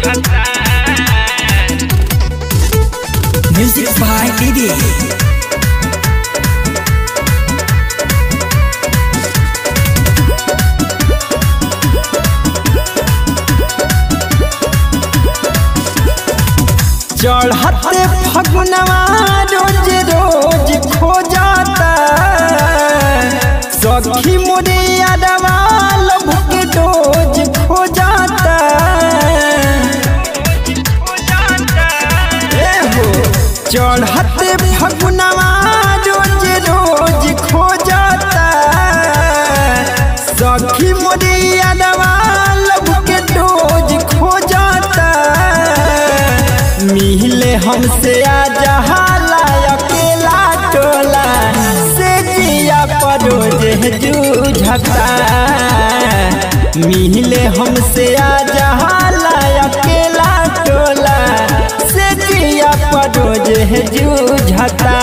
Music by Didi. चढ़ते फगुनवा रोज रोज खो जाता सखी मुरिया लभ के डोज खो जाता ए हो चढ़ते फगुनवा रोज रोज खो जाता सखी मुरिया लभ के डोज खो जाता मिले हमसे आ जहाला अकेला टोला से जिया परो जे जूझता मिले हमसे आ जहाला अकेला टोला से जिया परो जे जूझता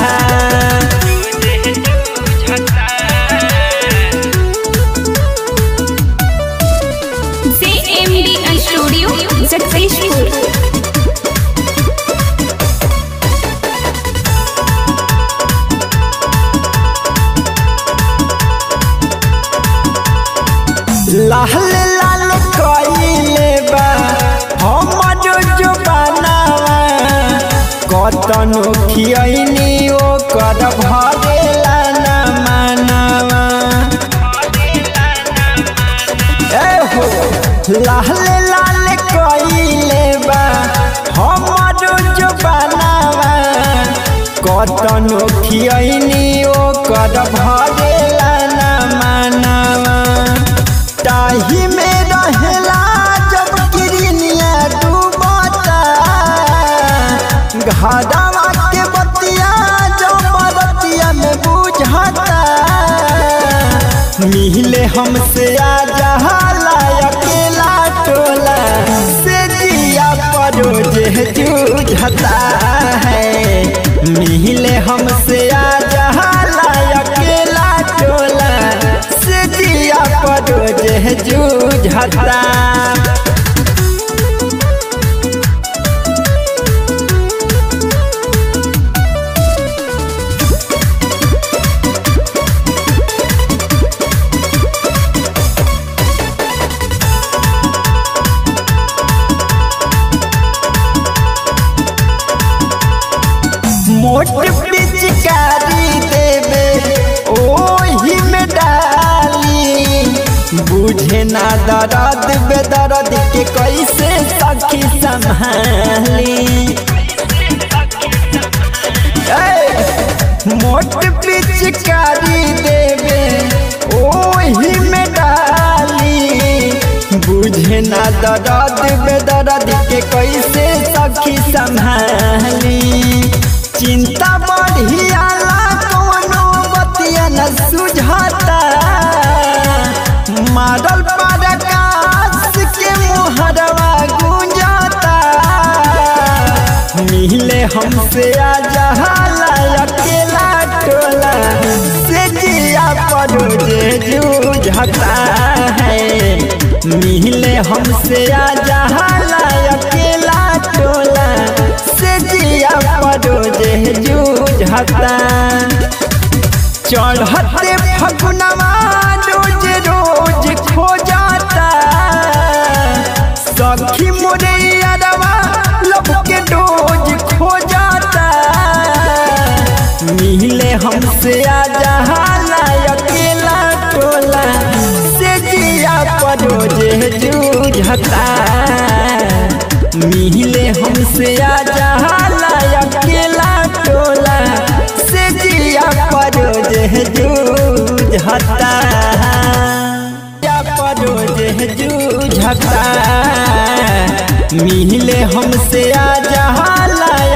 JMD Studio Successful. लाल लाल कइले बा हमर जो बनावा कतनो खियनी ओ कर भरेला ना मानवा ए हो लाल लाल कइले बा हमर जो बनावा कतनो खियनी ओ कर भरेला ना मानवा ताही में रहेला जब किरनिया डूबता घादावा के बतिया जब बरतिया में बुझता मिले हमसे आ जहाला अकेला टोला से जिया परो जे जूझता है मिले हमसे आ जहाला अकेला टोला से जिया परो जे जूझता मोट पिचकारी देवे ओही में डाली बुझे ना दर्द बेदर्द के कैसे सखी संभाली ए, मोट पिचकारी देवे ओही में डाली बुझे ना दर्द बेदर्द के कैसे सखी संभाली चिंता बढ़ियाला कवनो बतिया न सुझाता मारल पर आकाश के मुहरवा गुंजाता मिले हमसे आ जहाला अकेला टोला से जिया परो जे जूझता है मिले हमसे आ जहाला अकेला टोला से जिया परो जे जूझता चढ़ते फगुनवा रोज रोज खो जाता सखी मुरैया लब के डोज खो जाता मिले हमसे आ जहाला अकेला टोला से जिया परो जे जूझता मिले हमसे आ जहाला अकेला टोला से जिया परो जे जूझता या परो जे जूझता मिले हमसे आ जहाला